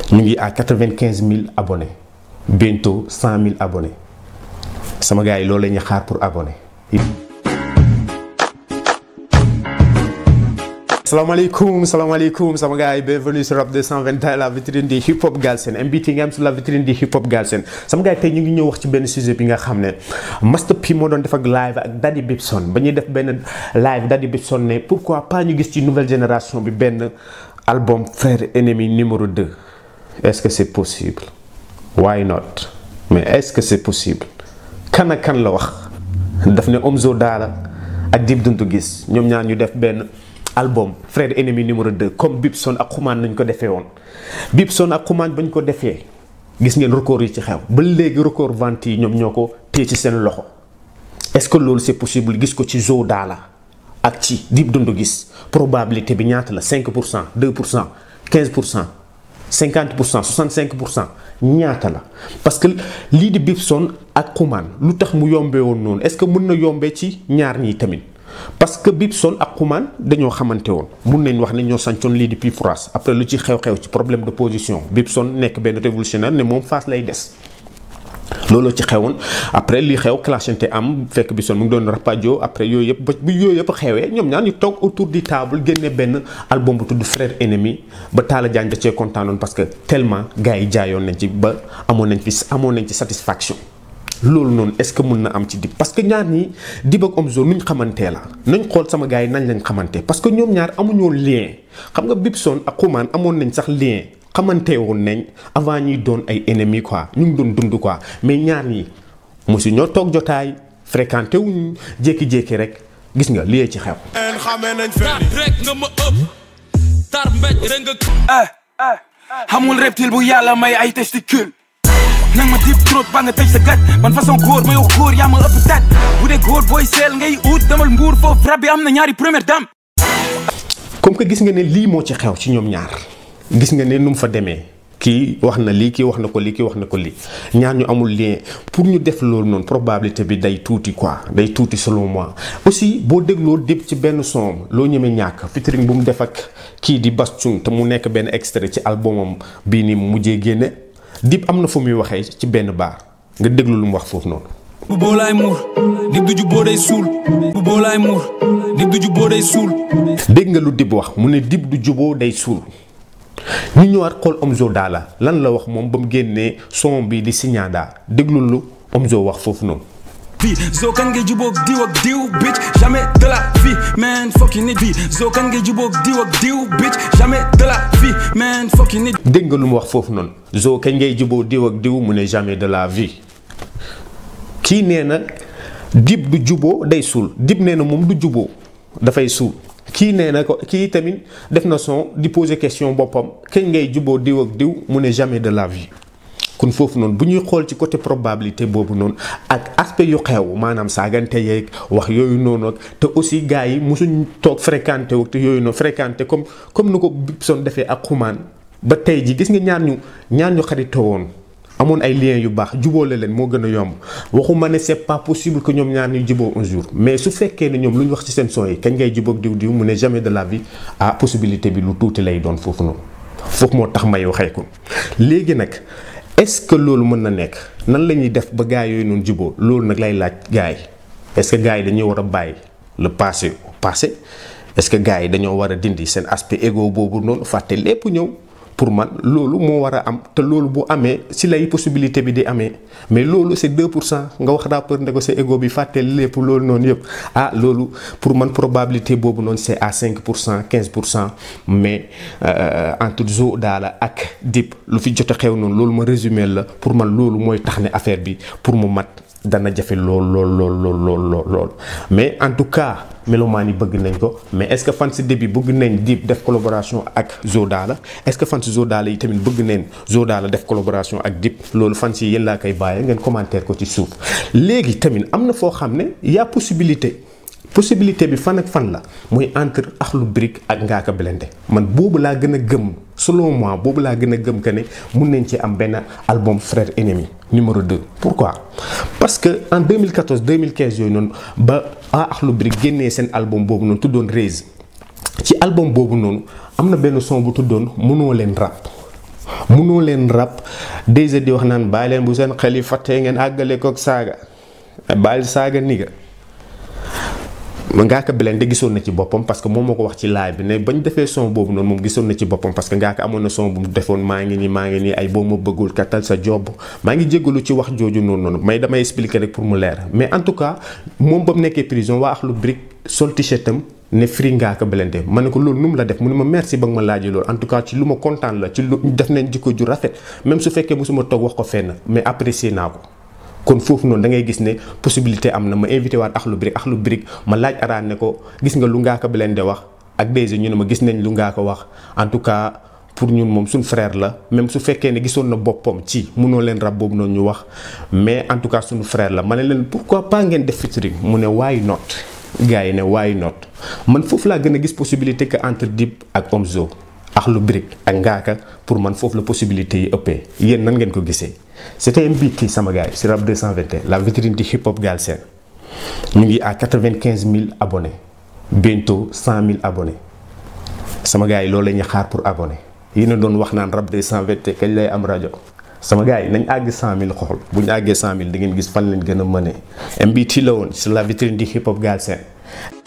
ñu ngi à quatre-vingt-quinze mille abonnés bientôt cent mille abonnés sama gars yi loolu la ñuy xaar pour abonné. salaamaaleykum salaamaaleykum sama gars yi bienvenue sur Rap 221 la vitrine di hip hop Galsen MBT nga am sur la vitrine di hip hop Galsen sama gars yi tey ñu ngi ñëw wax ci benn sujet bi nga xam ne Master P moo doon def ak live ak Daddy Bibson ba ñuy def benn live Daddy Bibson ne pourquoi pas ñu gis ci nouvelle génération bi benn album frère ennemi numéro 2 est-ce que c'est possible why not mais est-ce que c'est possible kan ak kan la wax daf ne Omzo Dollar ak Dip Doundou Guiss ñoom ñaar ñu def benn album frère ennemi numéro 2 comme Bibson ak Xuman nañ ko defee woon Bibson ak Xuman bañ ko defee gis ngeen record yi ci xew ba léegi record vente yi ñoom ñoo ko téye ci seen loxo est-ce que loolu c'est possible gis ko ci Zo Dollar ak ci Dip Doundou Guiss probabilité bi ñaata la 5 pour cent 2 pour cent 15 pour cent 50 pour cent 65 pour cent ñaata la parce que lii di Bibson ak Xuman lu tax mu yombee woon noonu est-ce que mën na yombee ci ñaar ñii tamit parce que Bibson ak Xuman dañoo xamante woon mun nañ wax ne ñoo sancoon lii di Pifras après lu ci xew-xew ci problème de position Bibson nekk benn révolutionnaire ne moom face lay des looloo ci xewoon après li xew clashante am fekk Bibson mu ngi doon rapadio après yooyu yëpp ba bu yooyu yëpp xewee ñoom ñaar ñu toog autour du table génne benn album bu tudd frère ennemi ba Talla Diagne da cee kontaanoon parce que tellement gars yi jaayoon nañ ci ba amoon nañ fi amoon nañ ci satisfaction loolu noonu est-ce que mën na am ci Dip parce que ñaar ñi Dip ak Omzo nuñ xamantee la nañ xool sama gars yi nañ lañ xamante parce que ñoom ñaar amuñoo lien xam nga Bibson ak Xuman amoon nañ sax lien xamante woon nañ avant ñuy doon ay ennemis quoi ñu ngi doon dund quoi mais ñaar ñi mosu ñoo toog jotaay fréquenté wuñ jékki-jékki rek gis nga lii ci xew. rek nga ma ëpp tar mbéj rek nga. xamul reptile bu yàlla may ay testicule nang ma dip trop ba nga tëj sa gat man façon góor may wax góor yaa ma ëpp tat bu dee góor booy seel ngay ut demal mbuur foofu rab bi am na ñaari première dame comme que gis nga ne lii moo ci xew ci ñoom ñaar gis nga ne nu mu fa demee kii wax na lii kii wax na ko lii kii wax na ko lii ñaar ñu amul lien pour ñu def loolu noonu probabilité bi day tuuti quoi day tuuti selon moi aussi boo dégloo Dip ci benn son loo ñemee ñàkk featuring bu mu def ak kii di Bass Thioung te mu nekk benn extrait ci albumam bii ni mu mujjee génne Dip am na fu muy waxee ci benn baar nga déglu lu mu wax foofu noonu. bu boolaay muur Dip du ju boo day suul bu boolaay muur Dip du ju boo day suul. dégg nga lu Dip wax mu ne Dip du juboo day suul ñu ñëwaat xool Omzo Dollar lan la wax moom ba mu génnee son bi di Signada déglu lu Omzo wax foofu noonu. fii zo kan ngay jubóog diw ak diw bitch jamais de la vie man fokki nit fii zo kan ngay jubóog diw ak diw bitch jamais de la vie man fokki nit dégg nga lu mu wax foofu noonu Zo kañ ngay juboo diw ak diw mu ne jamais de la vie kii nee na Dip du juboo day suul Dip nee na moom du juboo dafay suul kii nee na ko kii tamit def na son di poser question boppam kañ ngay juboo diw ak diw mu ne jamais de la vie kon foofu noonu bu ñuy xool ci côté probabilité boobu noonu ak aspect yu xew maanaam saagante yeeg wax yooyu noonu ak te aussi gars yi mosuñ toog fréquenté wu te yooyu noonu fréquenté comme comme nu ko Bibson defee ak Xuman ba tey ji gis nga ñaar ñu ñaar ñu xaritoo woon amoon ay liens yu baax jubóole leen moo gën a yomb waxuma ne c'est pas possible que ñoom ñaar ñu juboo un jour mais su fekkee ne ñoom lu ñu wax ci seen son yi kañ ngay jubóog diw diw mu ne jamais de la vie ah possibilité bi lu tuuti lay doon foofu noonu foofu moo tax may waxee ko léegi nag est-ce que loolu mën na nekk nan la ñuy def ba gars yooyu noonu juboo loolu nag lay laaj gars yi est-ce que gars yi dañuy war a bàyyi le passé au passé est-ce que gars yi dañoo war a dindi seen aspect égo boobu noonu fàtte lépp ñëw pour man loolu moo war a am te loolu bu amee si lay possibilité bi di amee mais loolu c'est 2 pour cent nga wax rappeur ne ko sa ego bi fàtte lépp loolu noonu yëpp ah loolu pour man probabilité boobu noonu c'est à 5 pour cent 15 pour cent mais entre Zo Dollar ak Dip lu fi jot a xew noonu loolu ma résumé la pour man loolu mooy tax ne affaire bi pour mu mat dana jafe lool lool lool lool lool lool mais en tout cas melomaan yi bëgg nañ ko mais est-ce que fan si début bëgg nañ Dip def collaboration ak Zo Dollar est-ce que fan si Zo Dollar yi tamit bëgg nañ Zo Dollar def collaboration ak Dip loolu fan si yéen laa koy bàyyee ngeen commentaire ko ci suuf léegi tamit am na foo xam ne y a possibilité possibilité bi fan ak fan la mooy entre Akhlou Brick ak Ngaaka Blindé man boobu laa gën a gëm selon moi boobu laa gën a gëm que ne mun nañ ci am benn album frère ennemi numéro 2 pourquoi parce que en 2014 2015 yooyu noonu ba ah Akhlou Brick génnee seen album boobu noonu tuddoon Raise ci album boobu noonu am na benn son bu tuddoon mënoo leen rap munoo leen rap déjà di wax naan bàyyi leen bu seen xel yi fàttee ngeen àggale kook saaga bàyyi saaga niga Ngaaka Blindé gisoon na ci boppam parce que moom moo ko wax ci live bi ne bañ defee son boobu noonu moom gisoon na ci boppam parce que Ngaaka amoon na son bu mu defoon maa ngi nii maa ngi nii ay boo ma bëggul kattal sa job maa ngi jéggalu ci wax jooju noonu noonu mais damay expliquer rek pour mu leer mais en tout cas moom ba mu nekkee prison waa Akhlou Brick sol t-shirt am ne free Ngaaka Blindé ma ne ko loolu nu mu la def mu ne ma merci ba nga ma laajee loolu en tout cas ci lu ma kontaan la ci lu def nañ jikko ju rafet même su fekkee mosuma toog wax ko fenn mais apprécier naa ko kon foofu noonu da ngay gis ne possibilité am na ma invité waat Akhlou Brick Akhlou Brick ma laaj araan ne ko gis nga lu Ngaaka Blindé wax ak déjà ñu ne ma gis nañ lu Ngaaka wax en tout cas pour ñun moom suñ frère la même su fekkee ne gisoon na boppam ci munoo leen rab boobu noonu ñu wax mais en tout cas suñu frère la ma ne leen pourquoi pas ngeen def featuring mu ne why not gars yi ne why not man foofu laa gën a gis possibilité que entre Dip ak Omzo Akhlou Brick ak Ngaaka pour man foofu la possibilité yi ëppee yéen nan ngeen ko gisee c'était un beat kii sama gars yi si Rap 221 la vitrine du hip hop Galsen ñu ngi à 95 000 abonnés bientôt 100 000 abonnés sama gars yi loolu la ñuy xaar pour abonné yéen a doon wax naan Rap 221 kañ lay am rajo sama gars yi nañ àgg 100 000 xool bu ñu àggee 100 000 da ngeen gis fan lañ gën a mënee MBT la woon sur la vitrine du hip hop Galsen